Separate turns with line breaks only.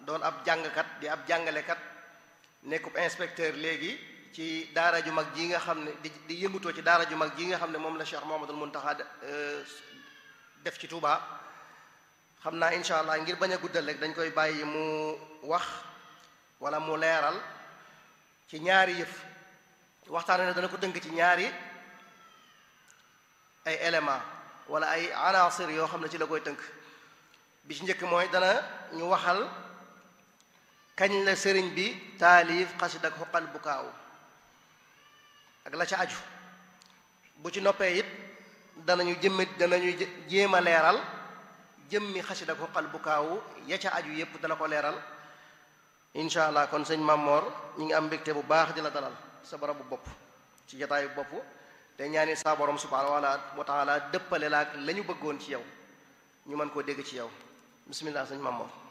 doon ab jàngkat di ab jàngalekat nekkub inspecteur léegi ci daara ju mag ji nga xam ne di di yëngutoo ci daara ju mag ji nga xam ne moom la Cheikh Mouhamadoul Mountakha def ci Touba xam naa incha allah ngir bañ a guddal rek dañ koy bàyyi mu wax wala mu leeral ci ñaari yëf waxtaan ne dana ko tënk ci ñaari ay élément wala ay anasir yoo xam ne ci la koy tënk bi ci njëkk mooy dana ñu waxal kañ la sëriñ bi taalif xasid ak xuqal bukaaw ak la ca aju bu ci noppee it danañu jëmmi danañu jéem a leeral jëmmi xasid ak xuqal bukaaw ya ca aju yépp dana ko leeral incha allah kon sëñ Mamor ñi ngi am mbégte bu baax di la dalal sa barabu bopp ci jataayu bopp te ñaani saa borom subhaanahu wa taala dëppale la ak la ñu bëggoon ci yow ñu mën koo dégg ci yow bismillah sëñ Mamor